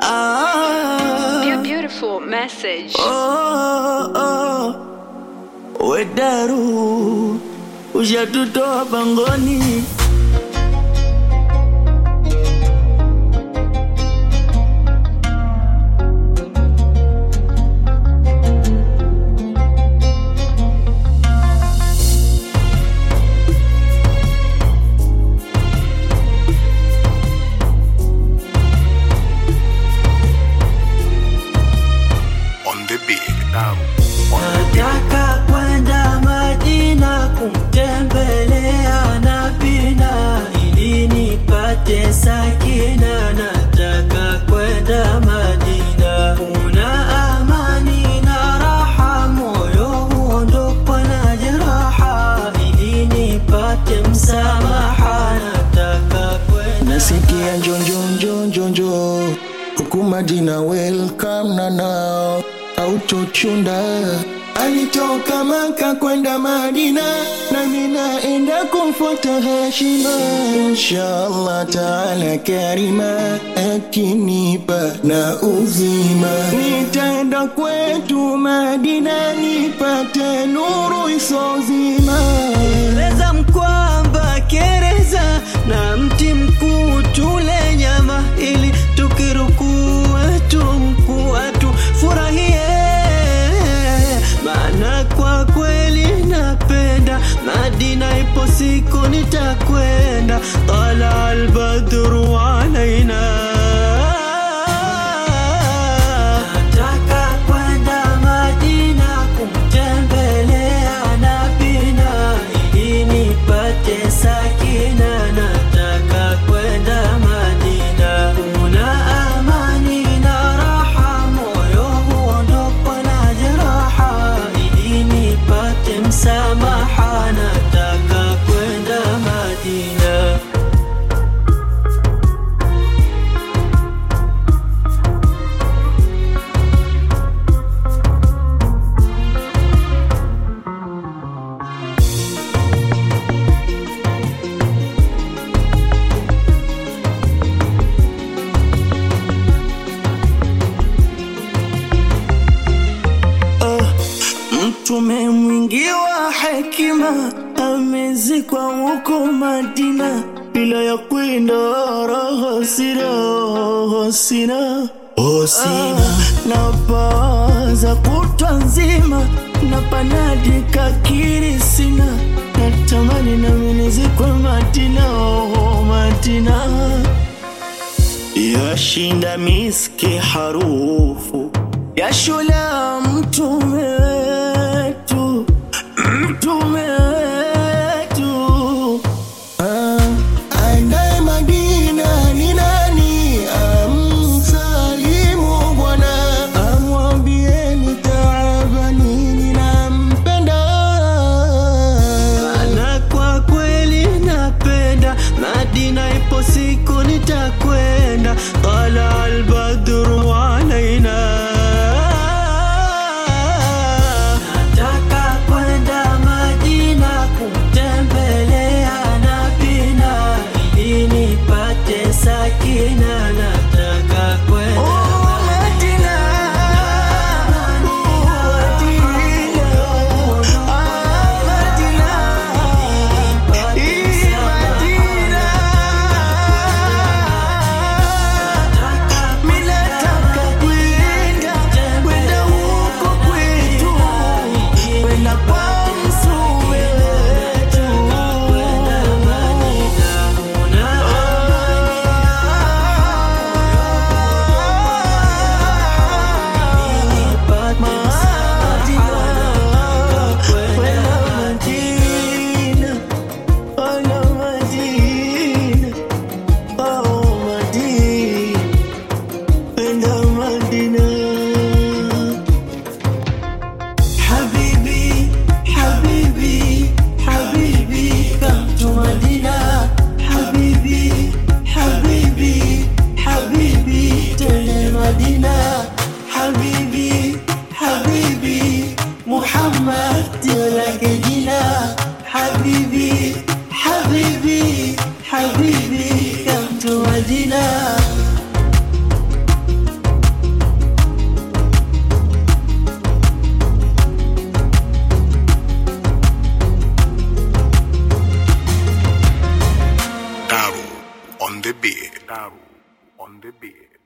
Ah, Beautiful message. oh, oh. Wedaru ushatutoa pangoni on the beat. Nataka kwenda Madina kumtembelea Nabina ili nipate sakina. Nataka kwenda Madina, kuna amani na raha, moyo huondokwa na jeraha ili nipate msamaha. Nataka kwenda nasikia njonjonjonjonjo huku Madina welcome na nao autochunda alitoka Maka kwenda Madina nami naenda kumfuata Hashima inshallah taala karima akinipa na uzima nitaenda kwetu Madina nipate nuru isozima Eleza mkwamba kereza na mti mkuu tule nyama ili tukirukua tumkua tufurahie, maana kwa kweli napenda Madina, ipo siku nitakwenda. Tala albadru alaina Nataka kwenda Madina kumtembelea Nabina ili nipate sakina. Nataka kwenda Madina, kuna amani na raha, moyo huondokwa na jeraha ili nipate msamaha. Nataka kwenda Madina. Ah, Mtume mwingi wa hekima amezikwa huko Madina, bila ya kwenda roho sina, roho sina, roho sina. Na pawaza kutwa nzima na panadi kakiri sina, natamani nami nizikwe Madina, oh Madina yashinda miski harufu ya shula mtume wetu mtume wetu Ah, aendaye Madina ni nani? Amsalimu Bwana, amwambieni taabani ninampenda. Maana kwa kweli napenda Madina, ipo siku nitakwenda. Tala albadru alaina Nataka kwenda Madina kumtembelea Nabina ili nipate sakina. Nataka kwenda Madina. Daru on the beat.